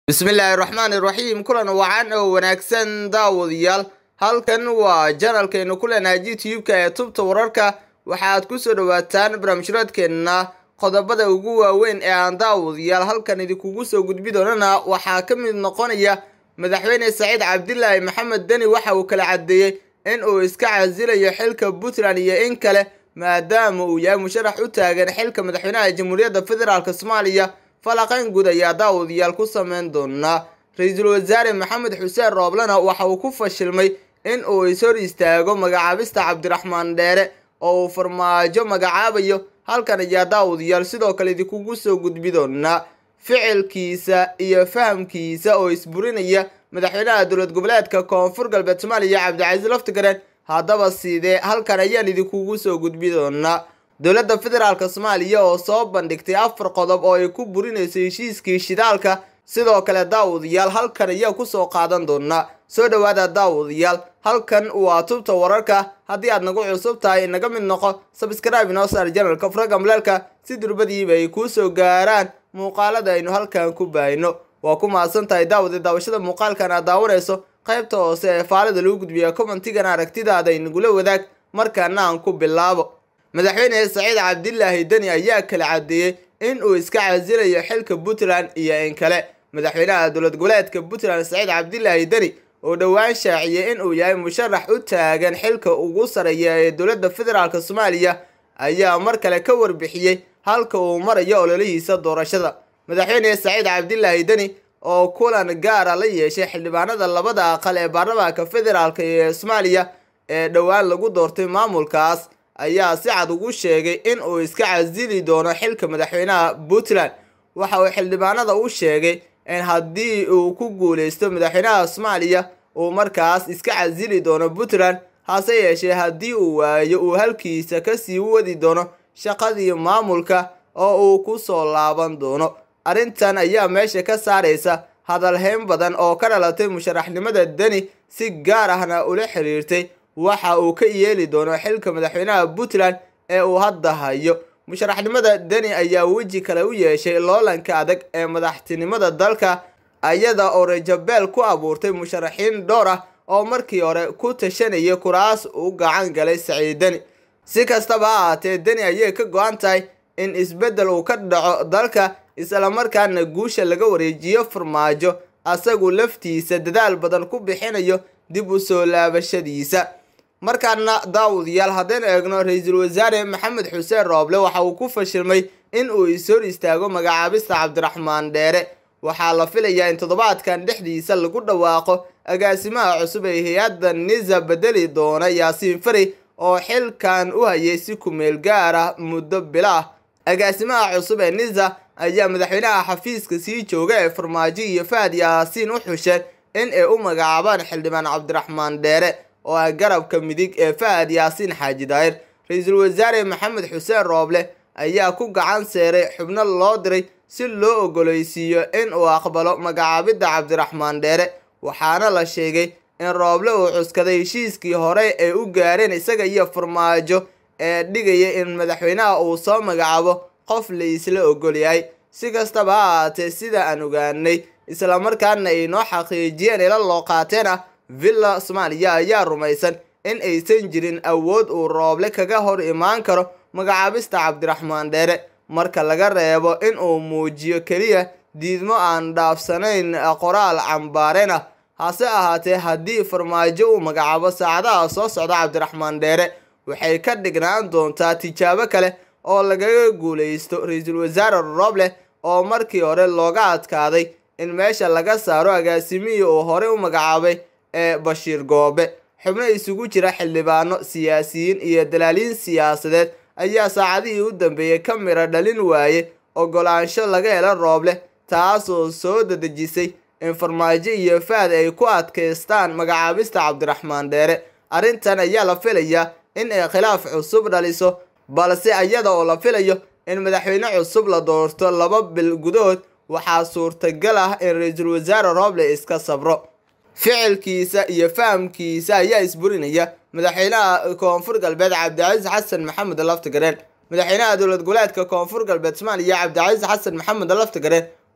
bismillaahi raxmaani raxiim kulan wacan oo wanaagsan daawadayaal halkan waa janalkeenu ku leenahay youtube-ka ee tubta wararka waxaad kusoo dhawaataan barnaamijraadkeenna qodobada ugu waaweyn ee aan daawadayaal halkan idinkugu soo gudbi doonana waxaa ka mid noqonaya madaxweyne saciid cabdilaahi maxamed deni waxa uu kala caddeeyey in uu iska casilayo xilka puntland iyo in kale maadaama uu yahay musharax u taagan xilka madaxweynaha jamhuuriyadda federaalk soomaaliya falaqayn guud ayaa daawadayaal ku sameyn doonaa ra-iisul wasaare maxamed xuseen rooblena waxa uu ku fashilmay in uu ishor istaago magacaabista cabdiraxmaan dheere oo uu farmaajo magacaabayo halkan ayaa daawadayaal sidoo kale idinkugu soo gudbi doonaa ficilkiisa iyo fahamkiisa oo isburinaya madaxweynaha dowlad goboleedka koonfur galbeed soomaaliya cabdicasiis laftigareen haddaba sidee halkan ayaan idinkugu soo gudbi doonaa dowladda federaalk soomaaliya oo soo bandhigtay afar qodob oo ay ku burinayso heshiiskii shidaalka sidoo kale daawadayaal halkan ayaa kusoo qaadan doonaa soo dhowaada daawadayaal halkan waa tubta wararka haddii aad nagu cusub tahay inaga mid noqo sabscribe inoo saar janalka furaga maleelka si durbadiiba ay kuu soo gaaraan muuqaalada aynu halkan ku baahino waa ku mahadsan tahay daawada daawashada muuqaalkan aad daawanayso qaybta hoose ee faalida lagu gudbiya commentigan aragtidaada inagula wadaag markaana aan ku bilaabo madaxweyne saciid cabdilaahi deni ayaa kala caddeeyey in uu iska casilayo xilka puntland iyo in kale madaxweynaha dowlad goboleedka puntland saciid cabdilaahi deni oo dhowaan shaaciyey in uu yahay musharax u taagan xilka ugu sareeya ee dowladda federaalk soomaaliya ayaa mar kale ka warbixiyey halka uu marayo ololihiisa doorashada madaxweyne saciid cabdilaahi deni oo kulan gaara la yeeshay xildhibaanada labada aqal ee baarlamaanka federaalk ee soomaaliya ee dhowaan lagu doortay maamulkaas ayaa si cad ugu sheegay in uu iska casili doono xilka madaxweynaha puntland waxa uu xildhibaanada u sheegay in haddii uu ku guuleysto madaxweynaha soomaaliya uu markaas iska casili doono puntland hase yeeshee haddii uu waayo uu halkiisa kasii wadi doono shaqadii maamulka oo uu ku soo laaban doono arrintan ayaa meesha ka saaraysa hadalhayn badan oo ka dhalatay musharaxnimada deni si gaar ahna ula xiriirtay waxa uu ka yeeli doono xilka madaxweynaha puntland ee uu hadda hayo musharaxnimada deni ayaa weji kale u yeeshay loolanka adag ee madaxtinimada dalka iyada oo rajabeel ku abuurtay musharaxiin dhowr ah oo markii hore ku tashanayay kuraas u gacan galay saciid deni si kastaba ha ahaatee deni ayay ka go-an tahay in isbeddel uu ka dhaco dalka islamarkaana guusha laga wareejiyo farmaajo asagu laftiisa dadaal badan ku bixinayo dib u soo laabashadiisa markaana daawadayaal haddaynu eegno ra-iisul wasaare maxamed xuseen rooble waxa uu ku fashilmay in uu ishor istaago magacaabista cabdiraxmaan dheere waxaa la filayaa in toddobaadkan dhexdiisa lagu dhawaaqo agaasimaha cusub ee hay-adda nisa bedeli doona yaasiin fari oo xilkan u hayay si kumeel gaar ah muddo bilo ah agaasimaha cusub ee nisa ayaa madaxweynaha xafiiska sii jooga ee farmaajo iyo fahad yaasiin u xusheen in ay u magacaabaan xildhibaan cabdiraxmaan dheere oo ah garabka midig ee fahad yaasiin xaaji daahir ra-iisul wasaare maxamed xuseen rooble ayaa ku gacan seeray xubno loo diray si loo ogoleysiiyo in uu aqbalo magacaabidda cabdiraxmaan dheere waxaana la sheegay in rooble uu cuskaday heshiiskii hore ay u gaareen isaga iyo farmaajo ee dhigaya in madaxweynaha uu soo magacaabo qof la isla ogol yahay si kastaba ha ahaatee sida aan ogaanay islamarkaana ay noo xaqiijiyeen ila loo qaateen ah villa soomaaliya ayaa rumaysan in aysan jirin awood uu rooble kaga hor imaan karo magacaabista cabdiraxmaan dheere marka laga reebo in uu muujiyo keliya diidmo aan dhaafsanayn qoraal cambaareen ah hase ahaatee haddii farmaajo uu magacaabo saacadaha soo socda cabdiraxmaan dheere waxay ka dhignaan doontaa tijaabo kale oo lagaga guuleysto ra-iisul wasaare rooble oo markii hore looga adkaaday in meesha laga saaro agaasimihii uu horey u magacaabay ee bashiir goobe xubno isugu jira xildhibaano siyaasiyiin iyo dalaaliin siyaasadeed ayaa saacadihii u dambeeyey ka mira dhalin waaye ogolaansho laga helo rooble taasoo soo dadejisay in farmaajo iyo fahad ay ku adkaystaan magacaabista cabdiraxmaan dheere arrintan ayaa la filayaa in ay khilaaf cusub dhaliso balse iyada oo la filayo in madaxweyne cusub la doorto laba bil gudahood waxaa suurtagal ah in ra-iisul wasaare rooble iska sabro ficilkiisa iyo fahamkiisa ayaa isburinaya madaxweynaha koonfur galbeed cabdicasiis xasan maxamed laftigareen madaxweynaha dowlad goboleedka koonfur galbeed soomaaliya cabdicasiis xasan maxamed laftigareen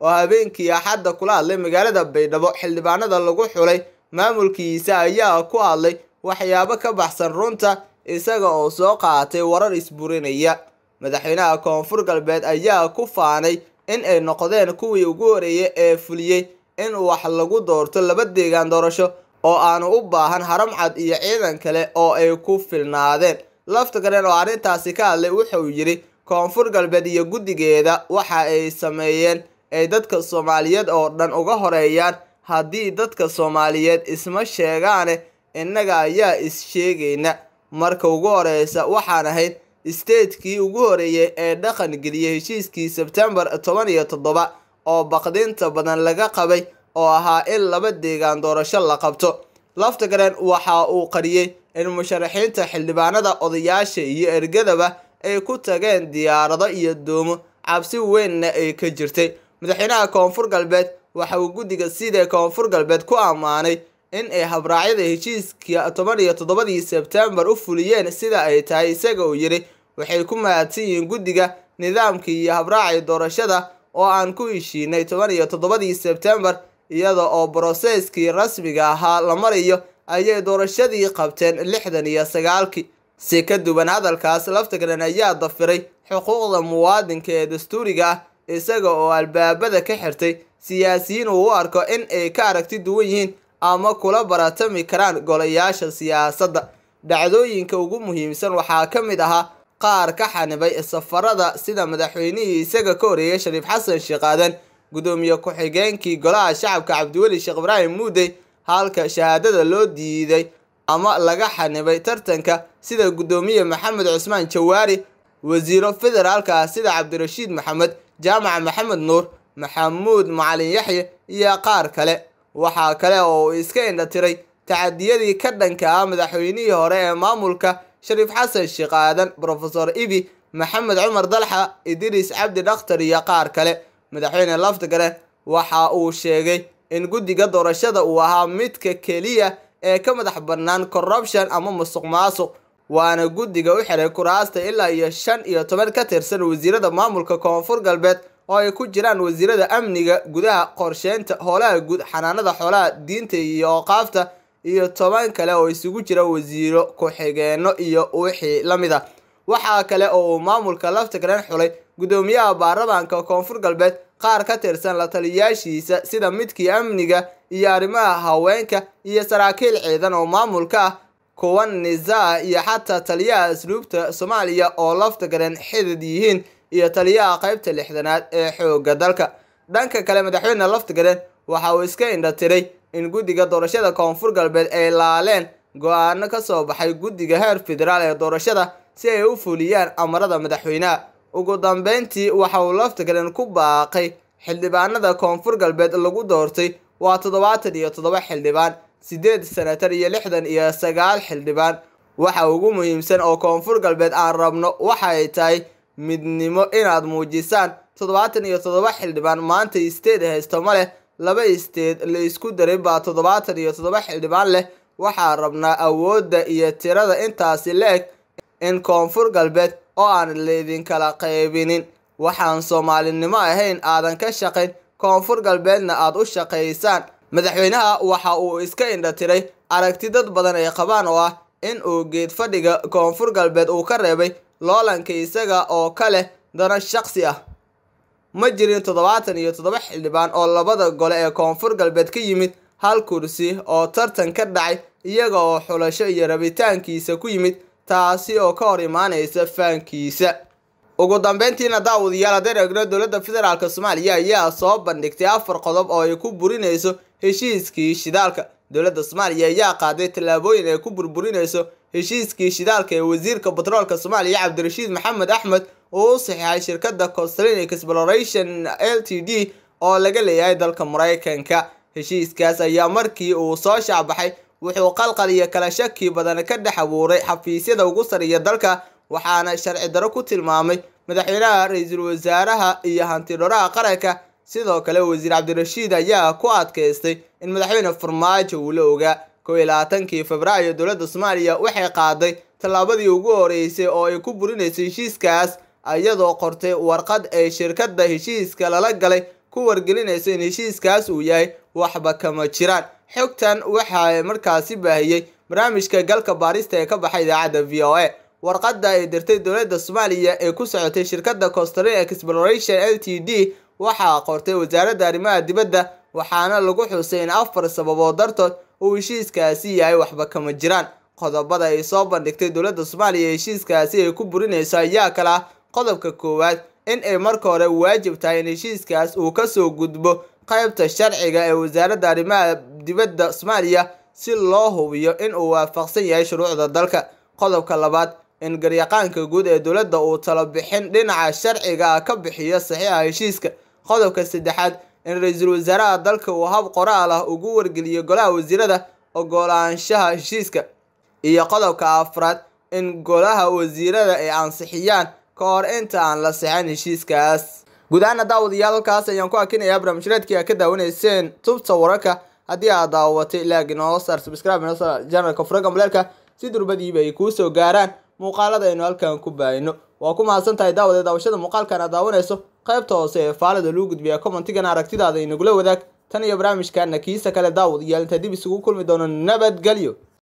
oo habeenkii axadda kula hadlay magaalada baydhabo xildhibaanada lagu xulay maamulkiisa ayaa ku hadlay waxyaabo ka baxsan runta isaga oo soo qaatay warar isburinaya madaxweynaha koonfur galbeed ayaa ku faanay in ay noqdeen kuwii ugu horeeyay ee fuliyey in wax lagu doorto laba deegaan doorasho oo aanu u baahan haram cad iyo ciidan kale oo ay ku filnaadeen laftigaran oo arrintaasi ka hadlay wuxuu yidhi koonfur galbeed iyo guddigeeda waxa ay sameeyeen ay dadka soomaaliyeed oo dhan uga horeeyaan haddii dadka soomaaliyeed isma sheegaane innaga ayaa is-sheegayna marka ugu horeysa waxaan ahayd isteedkii ugu horeeyay ee dhaqan geliyay heshiiskii sebtembar toban iyo toddoba oo baqdinta badan laga qabay oo ahaa in laba deegaan doorasho la qabto laftigaran waxa uu qariyey in musharaxiinta xildhibaanada odayaasha iyo ergadaba ay ku tageen diyaarado iyo doomo cabsi weynna ay ka jirtay madaxweynaha koonfur galbeed waxa uu guddiga sida koonfur galbeed ku ammaanay in ay habraacyada heshiiska toban iyo toddobadii sebtembar u fuliyeen sida ay tahay isaga uu yidhi waxay ku mahadsan yihiin guddiga nidaamkii iyo habraacii doorashada oo aan ku heshiinay toban iyo toddobadii sebtembar iyada oo broseskii rasmiga ahaa la marayo ayay doorashadii qabteen lixdan iyo sagaalkii si ka duwan hadalkaas laftigaran ayaa dafiray xuquuqda muwaadinka ee dastuuriga ah isaga oo albaabada ka xirtay siyaasiyiin uu u arko in ay ka aragti duwan yihiin ama kula baratami karaan golayaasha siyaasadda dhacdooyinka ugu muhiimsan waxaa ka mid ahaa qaar ka xanibay safarada sida madaxweynihii isaga ka horeeyay shariif xasan sheekh aadan gudoomiye ku-xigeenkii golaha shacabka cabdiweli sheekh ibraahim muudey halka shahaadada loo diiday ama laga xanibay tartanka sida gudoomiye maxamed cusmaan jawaari wasiiro federaalka sida cabdirashiid maxamed jaamac maxamed nuur maxamuud macalin yaxye iyo qaar kale waxaa kale oo uu iska indhatiray tacadiyadii ka dhanka ah madaxweynihii hore ee maamulka shariif xasan sheekh aadan brofesor ibi maxamed cumar dalxa idriis cabdi dhakhtar iyo qaar kale madaxweyne laftigare waxa uu sheegay in guddiga doorashada uu ahaa midka keliya ee ka madax bannaan corruption ama musuq maasuq waana guddiga u xiray kuraasta ilaa iyo shan iyo toban ka tirsan wasiirada maamulka koonfur galbeed oo ay ku jiraan wasiirada amniga gudaha qorsheynta howlaha guud xanaanada xoolaha diinta iyo ooqaafta iyo toban kale oo isugu jira wasiiro ku-xigeenno iyo wixii la mid a waxaa kale oo uu maamulka laftigaran xulay gudoomiyaha baarlamaanka koonfur galbeed qaar ka tirsan la taliyaashiisa sida midkii amniga iyo arrimaha haweenka iyo saraakiil ciidan oo maamulka ah kuwa nizaa iyo xataa taliyaha asluubta soomaaliya oo laftigaran xidid yihiin iyo taliyaha qaybta lixdanaad ee xoogga dalka dhanka kale madaxweyne laftigaran waxa uu iska indhatiray in guddiga doorashada koonfur galbeed ay laaleen go-aano ka soo baxay guddiga heer federaal ee doorashada si ay u fuliyaan amarada madaxweynaha ugu dambeyntii waxa uu laftigaran ku baaqay xildhibaanada koonfur galbeed lagu doortay waa toddobaatan iyo toddoba xildhibaan siddeed senatar iyo lixdan iyo sagaal xildhibaan waxa ugu muhiimsan oo koonfur galbeed aan rabno waxa ay tahay midnimo inaad muujisaan toddobaatan iyo toddoba xildhibaan maanta isteed haysto ma leh laba isteed la isku daray baa toddobaatan iyo toddoba xildhibaan leh waxaa rabnaa awoodda iyo tirada intaasi la-eg in koonfur galbeed oo aan laydinkala qaybinin waxaan soomaalinimo ahayn aadan ka shaqayn koonfur galbeedna aad u shaqaysaan madaxweynaha waxa uu iska indhatiray aragti dad badan ay qabaan oo ah in uu geed fadhiga koonfur galbeed uu ka reebay loolanka isaga oo ka leh dana shaqsi ah ma jirin toddobaatan iyo toddoba xildhibaan oo labada gole ee koonfur galbeed ka yimid hal kursi oo tartan ka dhacay iyaga oo xulasho iyo rabitaankiisa ku yimid taasi oo ka hor imaanaysa faankiisa ugu dambeyntiina daawadayaal haddeen eegno dowladda federaalk soomaaliya ayaa soo bandhigtay afar qodob oo ay ku burinayso heshiiskii shidaalka dowladda soomaaliya ayaa qaaday tallaabooyin ay ku burburinayso heshiiskii shidaalka ee wasiirka batroolka soomaaliya cabdirashiid maxamed axmed uu u saxiixay shirkadda costrinic exploration l t d oo laga leeyahay dalka maraykanka heshiiskaas ayaa markii uu soo shaacbaxay wuxuu qalqal iyo kala shaki badan ka dhex abuuray xafiisyada ugu sarreeya dalka waxaana sharci daro ku tilmaamay madaxweynaha ra-iisul wasaaraha iyo hantidhoraha qaranka sidoo kale wasiir cabdirashiid ayaa ku adkaystay in madaxweyne farmaajo uu la ogaa kow iyo labaatankii februaayo dowladda soomaaliya waxay qaaday tallaabadii ugu horeysay oo ay ku burinaysay heshiiskaas iyadoo qortay warqad ay shirkadda heshiiska lala galay ku wargelinaysa in heshiiskaas uu yahay waxba kama jiraan xogtan waxaa markaasi baahiyey barnaamijka galka baarista ee ka baxay idaacadda v o a warqadda ay dirtay dowladda soomaaliya ee ku socotay shirkadda costrin exploration l t d waxaa qortay wasaaradda arrimaha dibadda waxaana lagu xusay in afar sababood dartood uu heshiiskaasi yahay waxba kama jiraan qodobada ay soo bandhigtay dowladda soomaaliya ee heshiiskaasi ay ku burinayso ayaa kala ah qodobka koowaad in ay marka hore waajib tahay in heshiiskaas uu kasoo gudbo qaybta sharciga ee wasaaradda arrimaha dibadda soomaaliya si loo hubiyo in uu waafaqsan yahay shuruucda dalka qodobka labaad in garyaqaanka guud ee dowladda uu talo bixin dhinaca sharciga ah ka bixiyo saxiixa heshiiska qodobka saddexaad in ra-iisul wasaaraha dalka uu hab qoraal ah ugu wargeliyo golaha wasiirada ogolaanshaha heshiiska iyo qodobka afraad in golaha wasiirada ay ansixiyaan ka hor inta aan la sixin heshiiskaas guud ahaana daawadayaal halkaas ayaan ku akinayaa barnaamijreedkii aad ka daawanayseen tubta wararka haddii aad daawatay ilaag inoo saar subscribe inoo saar janalka furaga maleelka si durbadiiba ay kuu soo gaaraan muuqaalada aynu halkan ku baahino waa ku mahadsan tahay daawade daawashada muuqaalkan aad daawanayso qaybta hoose ee faalada lagu gudbiya commentigana aragtidaada inagula wadaag tan iyo barnaamijkana kiisa kale daawad iyo inta dib isugu kulmi doono nabadgelyo